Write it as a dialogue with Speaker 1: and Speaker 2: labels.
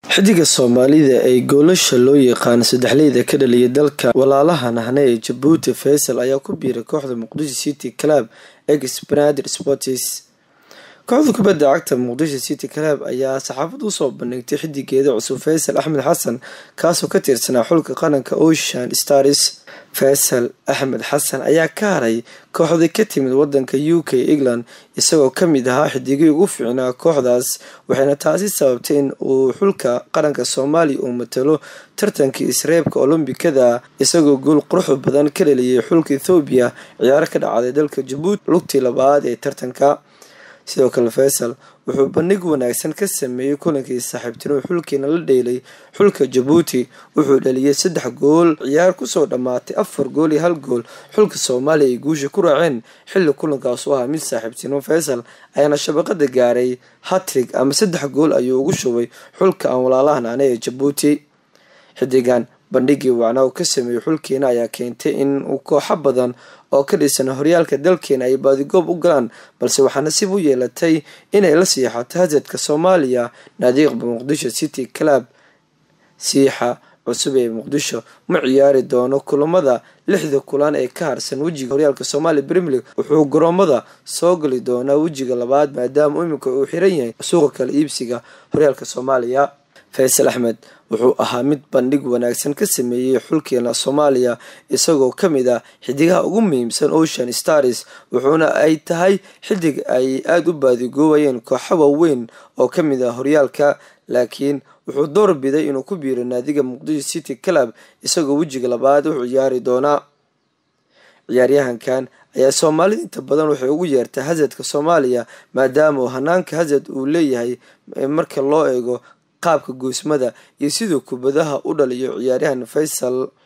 Speaker 1: xidiga soomaalida ee goolasha loo yaqaan saddexleyda ka dhaliyay dalka walaalaha nahne ee jabuuti faysal ayaa ku biiray kooxda muqdisho city club ex banadir sports kooxda kubadda cagta muqdisho city club ayaa saxaafad usoo bandhigtay xidigeeda cusub faysal axmed xasan kaasoo ka tirsanaa xulka qaranka ocean stars faysal axmed xasan ayaa ka haray kooxdii ka timid wadanka u k england isagoo kamid ahaa xidigii ugu fiicnaa kooxdaas waxayna taasi sababtay in uu xulka qaranka soomaaliya uu matalo tartankii isreebka olombikada isagoo guul qurux badan ka dhaliyay xulka ethoobiya ciyaaro ka dhacday dalka jabuuti lugtii labaad ee tartanka sidoo kale faysal wuxuu bandhig wanaagsan ka sameeyey kulankii saaxiibtinimo xulkiina la dheelay xulka jabuuti wuxuu dhaliyay saddex gool ciyaar kusoo dhammaatay afar gool iyo hal gool xulka soomaaliya ay guusha ku raaceen xilli kulankaas u ahaa mid saaxiibtinimo faysal ayaana shabaqada gaaray hatrig ama saddex gool ayuu ugu shubay xulka aan walaalahan ane ee jabuuti xidigan bandhigii wacnaa uu ka sameeyey xulkeena ayaa keentay in uu kooxo badan oo ka dhisan horyaalka dalkeena ay baadigoob u galaan balse waxaa nasiib u yeelatay inay la siixato hasadka soomaaliya naadiiqba muqdisho city club siixa cusub ee muqdisho ma ciyaari doono kulamada lixda kulan ee ka harsan wejiga horyaalka soomaaliya premier league wuxuu garoomada soo gali doonaa wejiga labaad maadaama iminka uu xiran yahay suuqa kala iibsiga horyaalka soomaaliya faysal axmed wuxuu ahaa mid bandhig wanaagsan ka sameeyey xulkeena soomaaliya isagoo kamid ah xidigaha ugu muhiimsan ocean stars wuxuuna ay tahay xidig ay aada u baadigoobayeen kooxo waaweyn oo kamid ah horyaalka laakiin wuxuu door biday inuu ku biiro naadiga muqdisho city club isagoo wejiga labaad u ciyaari doonaa ciyaaryahankan ayaa soomaalida inta badan waxay ugu yeertaa hasadka soomaaliya maadaama uu hanaanka hasad uu leeyahay marka loo eego qaabka goosmada iyo siduu kubadaha u dhaliyo ciyaaryahan faysal